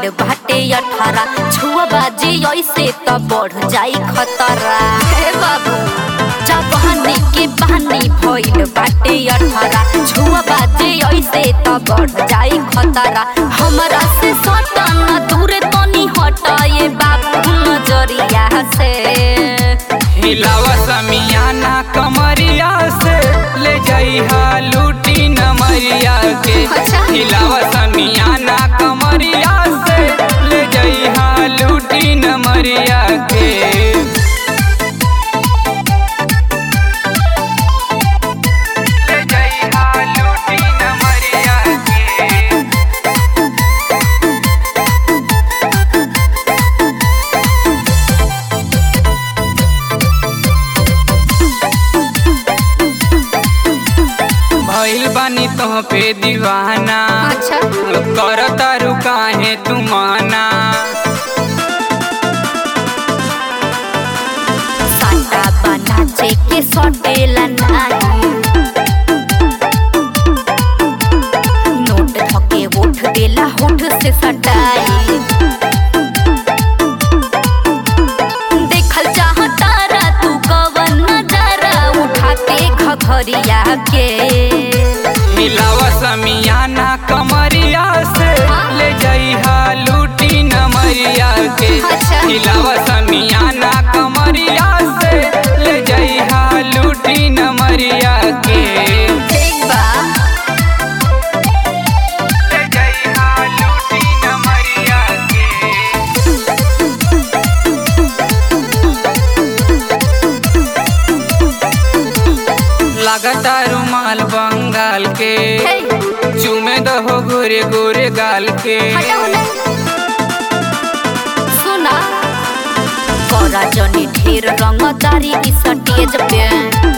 भइल बाटे अठारह छुआ बाजी ऐसे त बढ़ जाई खतरा हे बाबू जवानी के पानी भइल बाटे अठारह छुआ बाजी ऐसे त बढ़ जाई खतरा हमरा से सटन दूर तनी हटाए बाबू नजरिया से हिलावा समियाना कमरिया से ले जाई हा लूटी नमरिया के अच्छा। हिलावा समियाना कमरिया से ले जाई हा लूटी नमरिया के ले जाई हा लूटी नमरिया के भइल बानी तोह पे दीवाना अच्छा कर तारू काहे तू माना साटा बना के सटेला नाही नोट धके उठ देला होठ से सटाई देखल चाहतारा तू कवन नजारा उठा के घघरिया के मिलावा समियाना कमरिया से ले जाई हा लूटी नमरिया के अच्छा। मिलावा समियाना कमरिया से ले जाई हा लूटी नमरिया के ठीक बा ले जाई हा लूटी नमरिया के लगता रुमाल बंगाल के हे चुमे दहो गोरे गोरे गाल के हटा होने सुना करा जनी ढेर रंगदारी इस स्टेज पे